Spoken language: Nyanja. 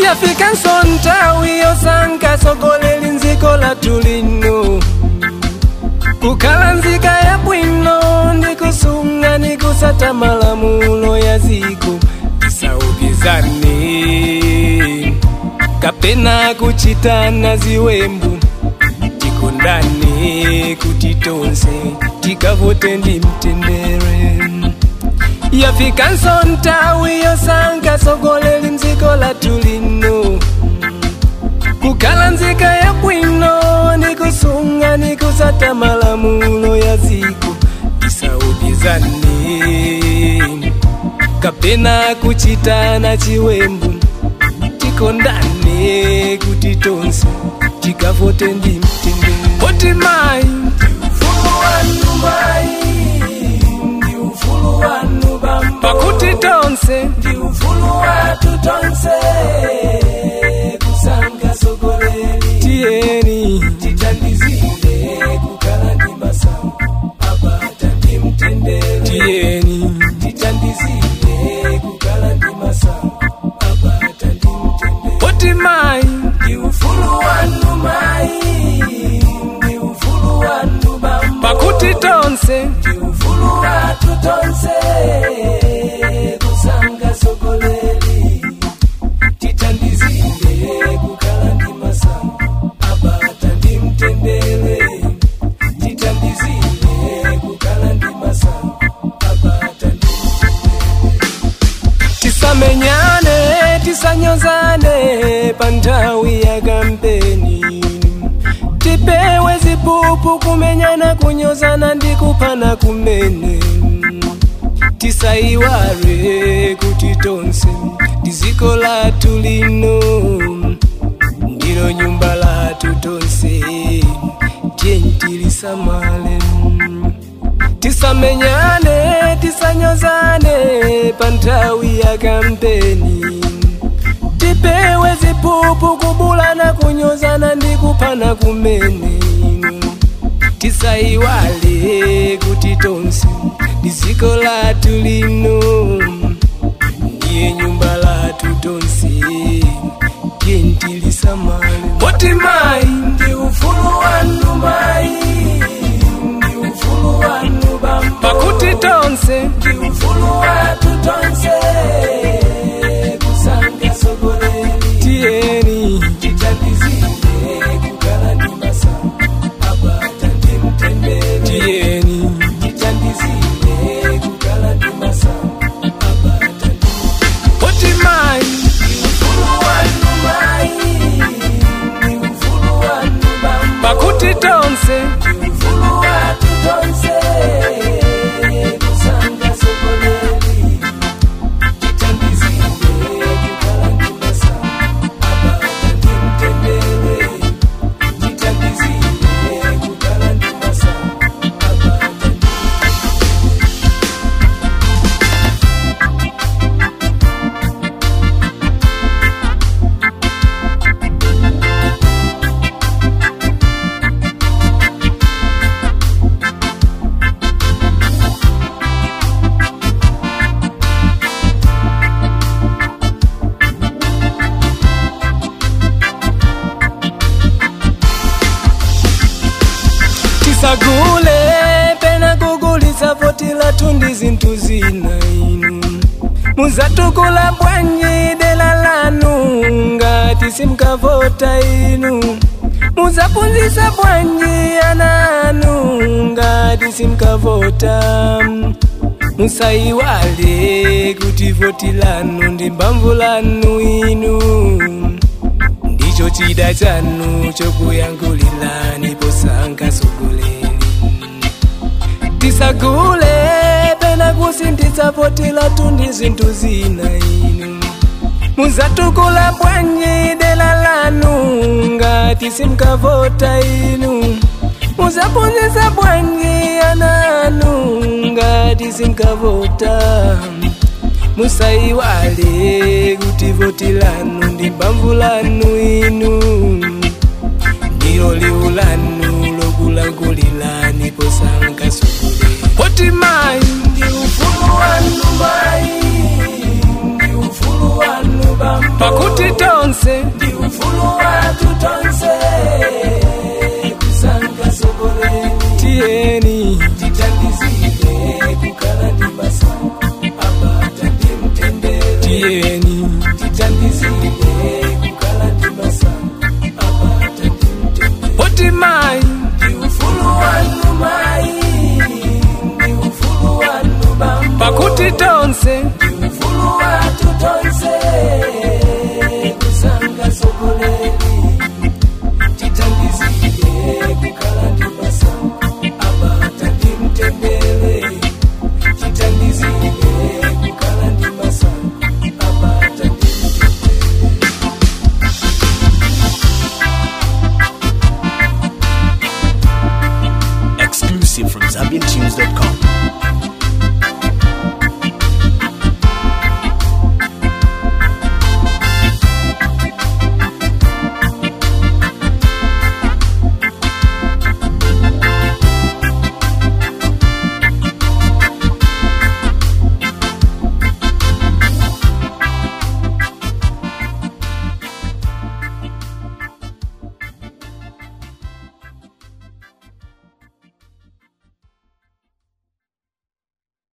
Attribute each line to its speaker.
Speaker 1: yafikanso nthawi yosankha tsogoleri mdziko lathu lino kukhala nzika yabwino ndi kusunga ndi kusata malamulo ya dziko tisaukizane kapena kuchitana ziwembu tikondane kuti tonse tikavote ndi mtendere yafikanso nthawi yosankha tsogoleri mdziko lathu lino kukhala nzika yabwino ndi kusunga ndi kusata malamulo ya dziko tisaukizane kapena kuchitana chiwembu tikondane kuti tonse tikavote ndi mtendere poti mayi ufulu wanu mayi ndi ufulu wanu bambo pakuti tonse ndi ufulu watu tonse kusankha tsogoleri tiyeni tithandizire kukhala ndi masamu apata ndi mtendere tiyeni tithandizire kukhala ndi masamu apata ndi mtendere poti mayi ndi ufulu wanu mayi ndi ufulu wanu bambo pakuti tonse ndi ufulu watu tonse kusankha tsogoleri tithandizire kukhala ndi masamu apata ndi mtendere tithandizire kukhala ndi masamu apata ndi tisamenyane tisanyozane pa nthawi ya kampeni tipewe zipupu kumenyana kunyozana ndi kuphana kumene tisayiwale kuti tonse ndi dziko lathu lino ndilo nyumba lathu tonse tiyeni tilisamale tisamenyane tisanyozane pa nthawi ya kampeni tipewe zipupu kubulana kunyozana ndi kuphana kumene tisayiwale kuti tonse ndi dziko lathu lino ndiye nyumba lathu tonse tiyeni tilisamale poti mayi ndi ufulu wanu mayi ndi ufulu wanu bambo pakuti tonse ndi ufulu watu tonse kusankha tsogoleri tiyeni tithandizire kukhala ndi masamu apata ndi mtendere tiyeni tithandizire kukhala ndi masamu apata ndi poti mayi ndi ufulu wanu mayi ndi ufulu wanu bambo pakuti tonse ndi ufulu watu tonse kusankha tsogoleri tithandizire kukhala ndi masamu apata ndi mtendere tithandizire kukhala ndi masamu apata ndi tisagule pena kugulitsa voti lathu ndi zinthu zina inu muzatukula bwanji dela lanu ngati simkavota inu muzaphunzitsa bwanji ana anu ngati simkavota musayiwale kuti voti lanu ndi mbamvu lanu inu ndicho chida chanu chokuyankhulirani posankha tsogoleri tisagule pena kusintitsa voti lathu ndi zinthu zina inu muzatukula bwanji dela lanu ngati simkavota inu muzaphunzitsa bwanji ana anu ngati simkavota musayiwale kuti voti lanu ndi mbamvu lanu inu ndilo liwu lanu lokulankhulirani posankha tsogoleri poti mayi ndi ufulu wanu mayi ndi ufulu wanu bambo pakuti tonse
Speaker 2: ndi ufulu wathu tonse kusankha sogoleri
Speaker 1: tiyeni
Speaker 2: titandizike kukhala ndi masankho abata ndi mtendere
Speaker 1: tiyeni
Speaker 2: titandizike kukhala ndi masankho abata ndi mtendere
Speaker 1: poti mayi
Speaker 2: ndi ufulu wanu mayi ndi ufulu wanu bambo
Speaker 1: pakuti tonse
Speaker 2: ndi ufulu wathu tonse kusankha sogoleri titandizike kukhala ndi masankho abata ndi mtendere titandizike kukhala ndi masankho abata ndi mtendere
Speaker 3: Exclusive from ZambianTunes.com.